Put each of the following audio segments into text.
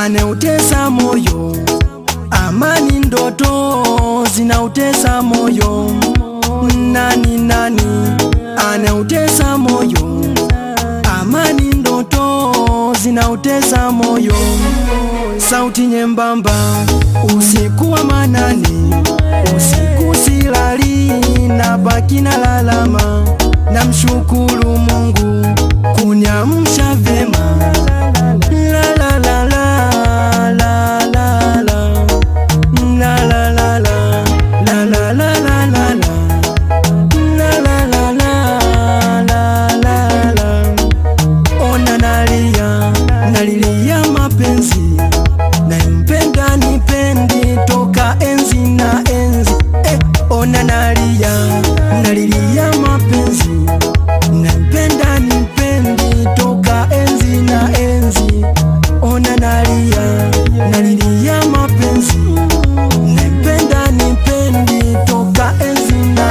aneutesa moyo, amani ndoto zinautesa moyo. Nani nani aneutesa moyo, amani ndoto zinautesa moyo. Sauti nyembamba usiku wa manane, usiku silali na baki na lalama, namshukuru Mungu kuniamsha vyema. La la la la la la la. La la la la. La la la la la la. La la la la la la la. Ona nalia, nalilia mapenzi nampenda nipendi toka enzi na enzi eh, ona nalia, nalilia mapenzi nampenda nipendi toka enzi na enzi ona nalia, nalilia mapenzi nampenda nipendi toka enzi na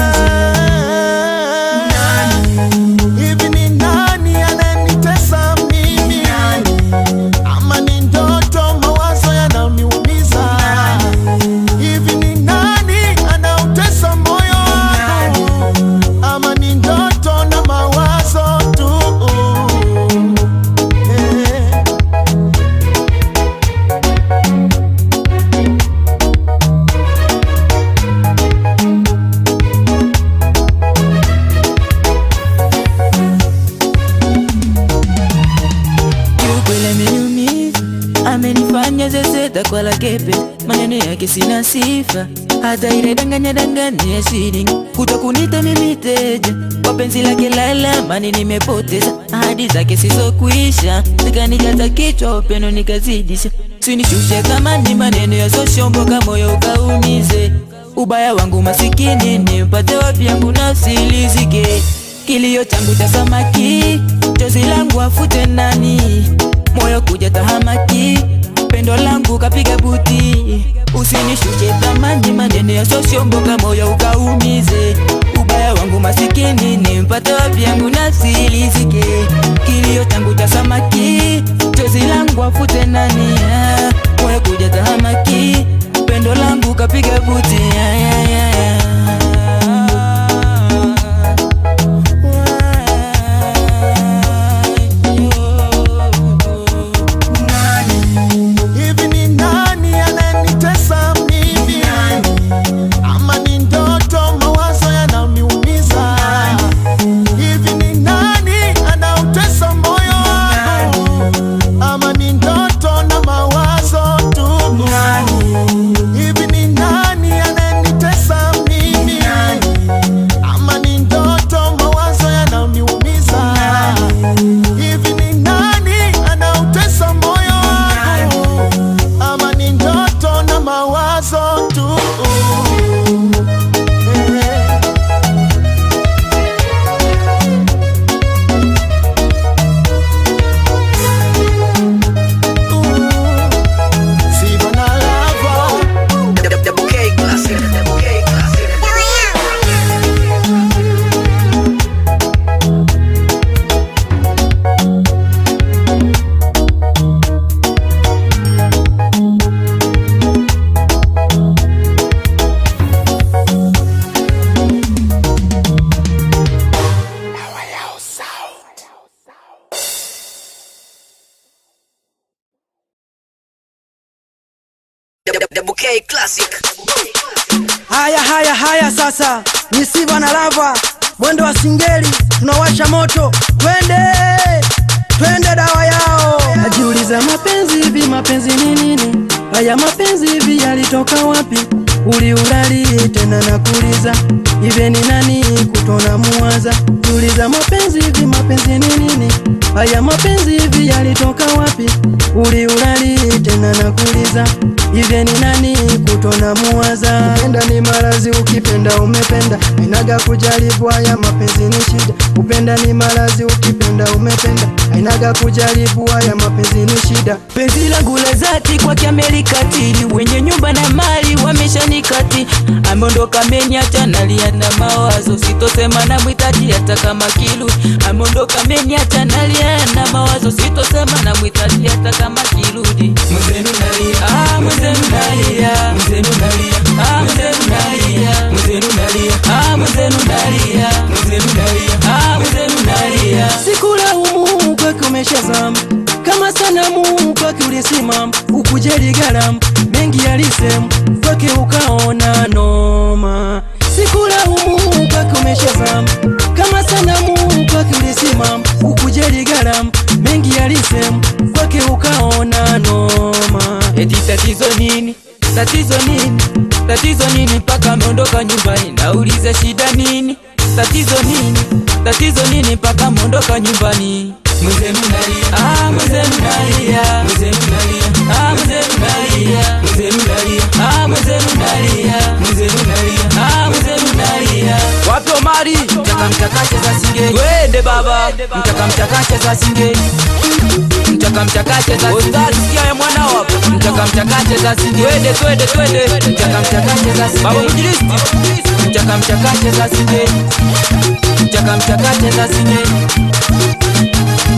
enzi Hivi ni nani ananitesa mimi? Ama ni ndoto, mawazo yananiumiza? Hivi ni nani anautesa moyo wangu? Ama ni ndoto na mawazo tu? Eh. Kiukweli ameniumiza, amenifanya zezeta kwa lakepe, maneno yake sina sifa, hata ile danganya danganya ya shilingi kuto kunita mimi teja kwa penzi lake la lamani nimepoteza ahadi zake sizokwisha, zikanijaza kichwa upendo nikazidisha, sinishushe thamani maneno ya soshomboka moyo ukaumize ubaya wangu masikini nimpate wapi yangu nafsi ilizike kilio changu cha samaki chozi langu afute nani moyo kuja tahamaki pendo langu kapiga buti usinishushe thamani maneno ya soshomboka moyo ukaumize ubaya wangu masikini nimpate wapi yangu nafsi ilizike kilio changu cha samaki chozi langu afute nani ah, moyo kuja tahamaki pendo langu kapiga buti ah, ah, ah, ah. Hivi ni nani ananitesa mimi? Ama ni ndoto, mawazo yananiumiza? Hivi ni nani anautesa moyo wangu? Ama ni ndoto na mawazo tu? Hivi ni nani ananitesa mimi? Ama ni ndoto, mawazo yananiumiza? Hivi ni nani anautesa moyo wangu? Ama ni ndoto na mawazo tu? Eh. Sigo na lava Double K Classic. Haya, haya, haya, sasa ni Siva na Lava, mwendo wa singeli, tunawasha moto, twende twende, dawa yao. Najiuliza mapenzi hivi, mapenzi ni nini? Haya mapenzi hivi yalitoka wapi? Uliulali tena nakuuliza, hivi ni nani kutona muwaza? Jiuliza mapenzi hivi, mapenzi ni nini? Haya mapenzi hivi yalitoka wapi? Uliulali tena nakuuliza, hivi ni nani kutona muwaza? Kupenda ni marazi, ukipenda umependa, ainaga kujaribu. Haya mapenzi ni shida, kupenda ni marazi, ukipenda umependa, ainaga kujaribu. Haya mapenzi ni shida. penzi langu la zati kwake amerikatili wenye nyumba na mali wameshanikati ameondoka ameniacha nalia na mawazo sitosema na mwitaji hata kama kilu ameondoka ameniacha nalia na mawazo sito sitosema na mwitaji hata kama kirudi mwenzenu nalia ah, mwenzenu nalia mwenzenu nalia ah, mwenzenu nalia mwenzenu nalia ah, mwenzenu nalia mwenzenu nalia ah, mwenzenu nalia sikulaumu kwake umeshazama kama sanamu kwake ulisimama ukujeli galamu mengi yalisemu kwake ukaona noma sikulaumu kwake umeshazama kama sanamu kwake ulisimama ukujeli galamu mengi yalisemu kwake ukaona noma eti tatizo nini tatizo nini tatizo nini mpaka ameondoka nyumbani naulize shida nini tatizo nini tatizo nini mpaka ameondoka nyumbani mwenzenu nalia ah mwenzenu nalia mwenzenu nalia ah mwenzenu nalia mwenzenu nalia ah mwenzenu nalia mwenzenu nalia ah mwenzenu nalia wapi Omari mtaka mchakache za singeli twende baba mtaka mchakache za singeli mtaka mchakache za singeli sikia ya mwana wapo mtaka mchakache za singeli twende twende twende mtaka mchakache za singeli baba mjilisti mtaka mchakache za singeli mtaka mchakache za singeli